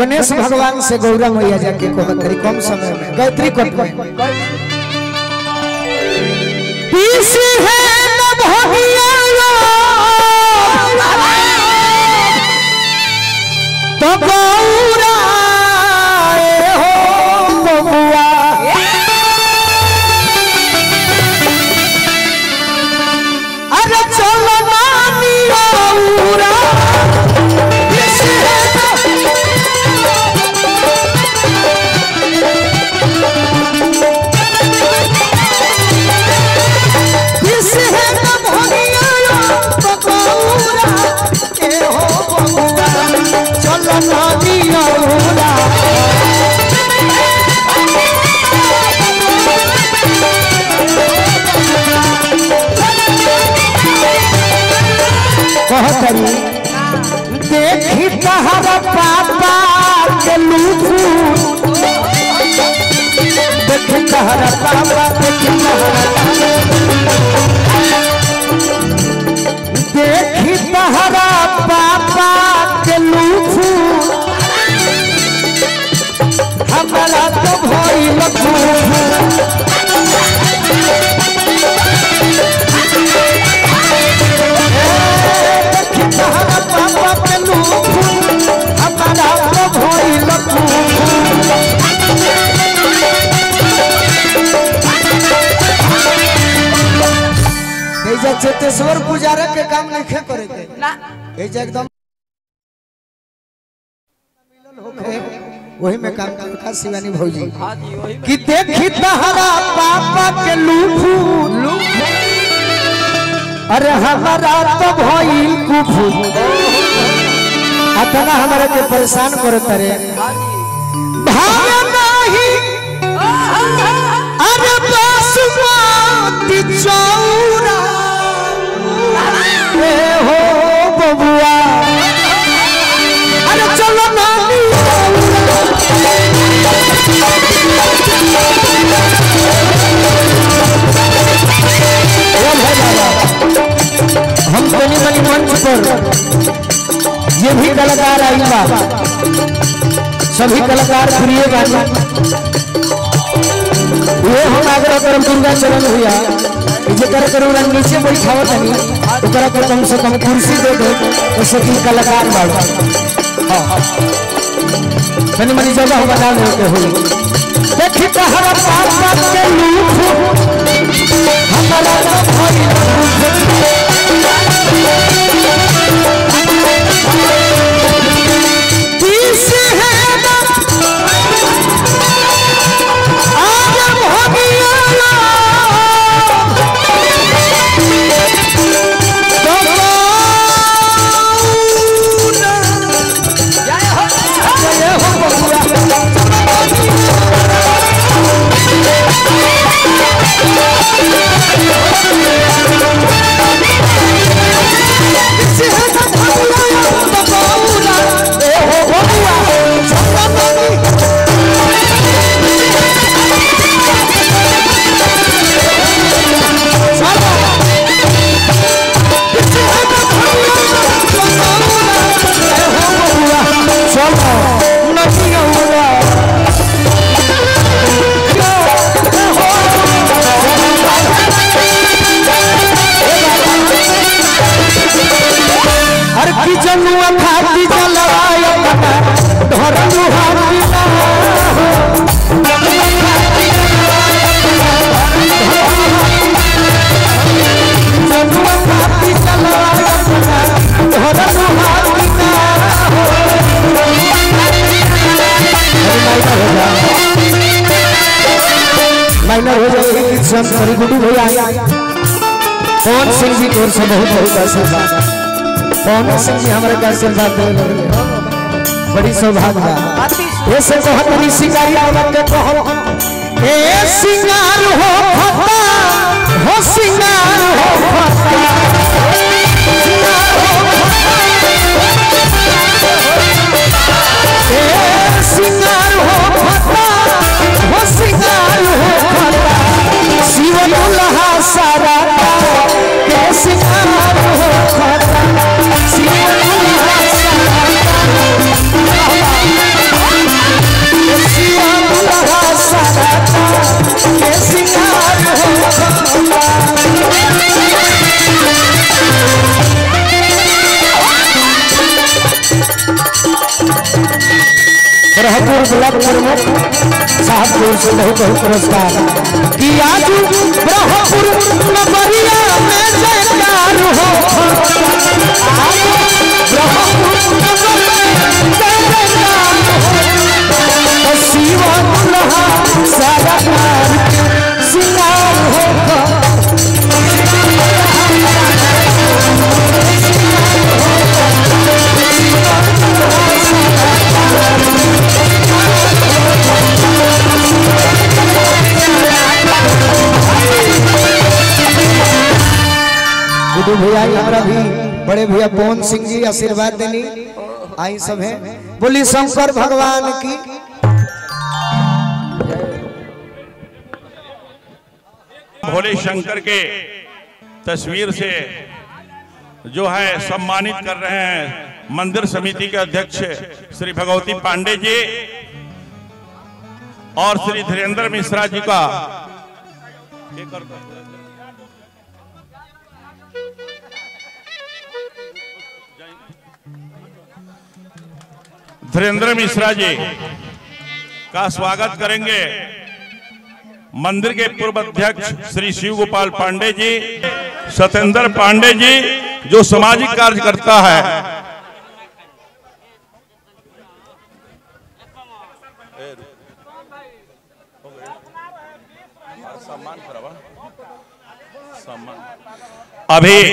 गणेश भगवान से गौरा मैया जाके कहत रही कम समय में गायत्री कट में पीसी है न भगिया तो गौरा ए हो बबुआ अरे चलो नानी गौरा पीसी है न किस है न भगिया बकौरा ए हो बबुआ चल नानी औरा कहतरी देखी तहर पापा के लूफू देखी तहर पापा देखी तहर देखी तहरा पापा के लूफू हमारा तो भइल खूफू देखी तहरा पापा के लूफू हमारा तो भइल खूफू एजा चेतेश्वर पुजारा के काम नहीं करे के ना एजा एकदम होखे, वही में काम करता शिवानी भौजी हाँ जी वही कि देखी तहरा पापा के लूफू अरे हमारा तो भइल कुफू अतना हमारे के परेशान करत रे हाँ जी भाव नाही अरे बासुमती चौरा ए हो बबुआ अरे चलो नानी ए भाई बाबा, हम बनी बनी मंच पर ये भी कलाकार आई बा सभी कलाकार प्रिय गाना ये हम आग्रह करम दुर्गा चरण भैया कि जेकर कर उरा नीचे बैठावत हनी ओकरा के कम से कम कुर्सी दे दे तो सभी कलाकार बाड़ हां तनी मनी जगह बना ले के होई देखी तहरा पापा के लूफ हमारा तो भई तीस है ना आगे भगिया जय हो जय हो बबुआ चलो नहीं होगा हर की जनुआ खाती जलवाय धरनु हाथी जनुआ खाती जलवाय धरनु हाथी माइनर हो जाएगी कि सब सरी गुडू भैया पवन सिंह जी की ओर से बहुत बहुत आशीर्वाद पवन सिंह जी हमारे का आशीर्वाद दे रहे हैं। बड़ी सौभाग्य बा ऐसे तो हम बड़ी सिंगारी बाबा के कहो ए सिंगार हो फता हो सिंगार हो फता सिंगार हो फता। ए सिंगार हो फता हो सिंगार हो फता शिव दुल्हा सारा के सिंगार हो फता शिव दुल्हा सारा ब्रह्मपुर ब्लॉक प्रमुख साहब की ओर से बहुत बहुत पुरस्कार कि आज ब्रह्मपुर नगरिया में जयकार हो आज ब्रह्मपुर नगरिया में जयकार हो तो शिवा दुल्हा सारा कार सिंगार हो गुड्डू भैया हमारा भी बड़े भैया पवन सिंह जी आशीर्वाद देनी आई सब है बोली शंकर भगवान की भोले शंकर के तस्वीर से जो है सम्मानित कर रहे हैं मंदिर समिति के अध्यक्ष श्री भगवती पांडे जी और श्री धीरेन्द्र मिश्रा जी का धीरेन्द्र मिश्रा जी का स्वागत करेंगे मंदिर के पूर्व अध्यक्ष श्री शिव गोपाल पांडे जी सत्येंद्र पांडे जी जो सामाजिक कार्य करता है अभी